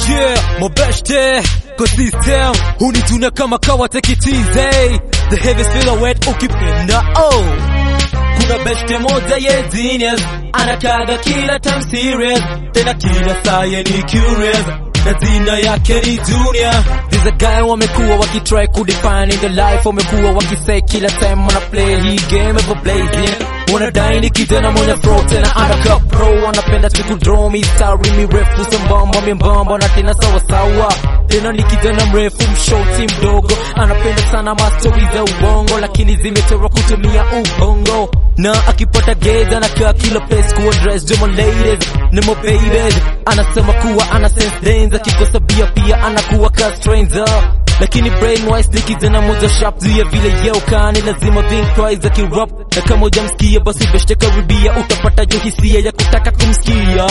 Yeah, mabeshte kwa system hunituna kama kawa tekitize the heavy silhouette ukipenda oh kuna beshte moja ye genius anakaga kila time serious tena kila saa ye ni curious na jina yake ni Junior. This a guy wamekuwa wakitry kudefine in the life, wamekuwa wakisay kila time wana play hii game ever blazing wanadai ni kijana mwenye flow tena undercut pro wanapenda tu kudraw mistari mirefu sambamba membamba na tena sawasawa tena ni kijana mrefu mshoti mdogo anapenda sana mastori za uongo lakini zimechorwa kutumia ubongo na akipata geza anakaa kila place kuwa dress jomo ladies ni mo babies anasema kuwa ana sense danger akikosa bia pia anakuwa ka stranger lakini brain wise ni kijana moja sharp juu ya vile yeukani lazima think twice akirap na kama hujamsikia basi beshte karibia utapata jo hisia ya kutaka kumsikia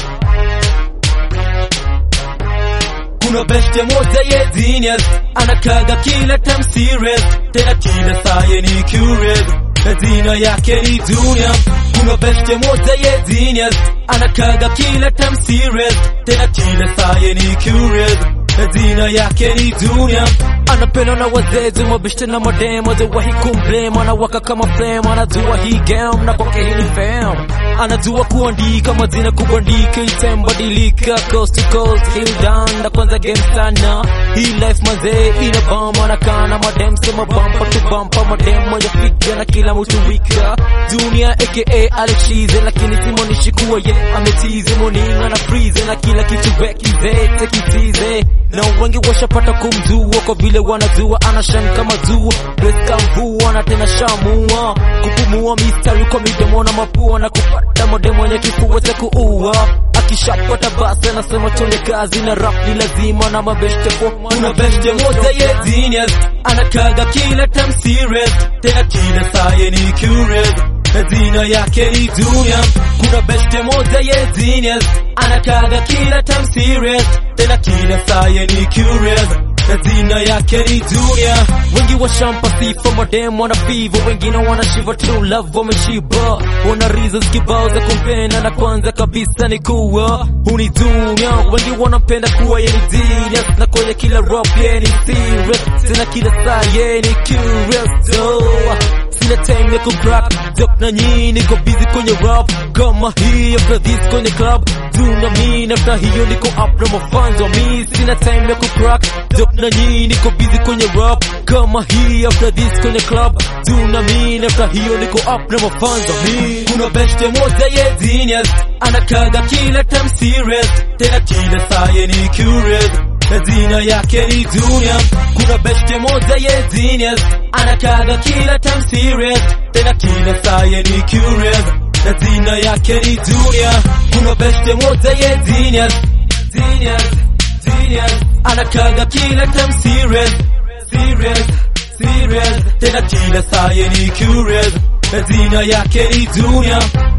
kuna beshte moja ye genius anakaga kila time serious tena kila saa ye ni curious na jina yake ni Junior. Kuna beshte moja ye genius anakaga kila time serious tena kila saa ye ni curious na jina yake ni Junior. Anapendwa na wazee mabeshte na mademo hajawahi kumblame, anawaka kama flame, anajua hii game na kwake hii ni fame, anajua kuandika majina kubandika, itembadilika coast to coast, hill down na kwanza game sana. Hii life mazee ina bamba, anakaa na madem sema bampa tu bampa, madem moja figa na kila mtu wika. Junior aka Alex Cheese, lakini simonishi kuwa ye ametize moninga na freeze na kila kitu bekize tekitize na wengi washapata kumjua kwa vile wanajua anashan kama jua Bless mvua na tena shamua kupumua mistari kwa midomo na mapua na kupata modemo yenye kifua cha kuua akishapata basi anasema chonde kazi na rap ni lazima na mabeshte po kuna beshte moja ye genius anakaga kila time serious tena kila saa ye ni curious na jina yake ni Junior. Kuna beshte moja ye genius anakaga kila time serious tena kila saa ye ni curious na jina yake ni Junior. Wengi washampa sifa madem wana fivo, wengine wanashiva true love wameshiba, wana reasons kibao za kumpenda, na kwanza kabisa ni kuwa huni Junior. Wengi wanampenda kuwa ye ni genius, na kwenye kila rap ye ni serious, tena kila saa ye ni curious oh. Sina time ya kucrack joke na nyinyi, niko busy kwenye rap kama hii after this kwenye club tuna mi after hiyo niko up na mafans wa mi sina time ya kucrack joke na nyinyi, niko busy kwenye rap kama hii after this kwenye club tuna mi after hiyo niko up na mafans wa mi kuna beshte moja ye genius anakaga kila time serious tena kila saa ye ni curious na jina yake ni Junior. Kuna beshte moja ye genius anakaga kila time serious tena kila saa ye ni curious na jina yake ni Junior. Kuna beshte moja ye genius genius genius anakaga kila time serious serious serious tena kila saa ye ni curious na jina yake ni Junior.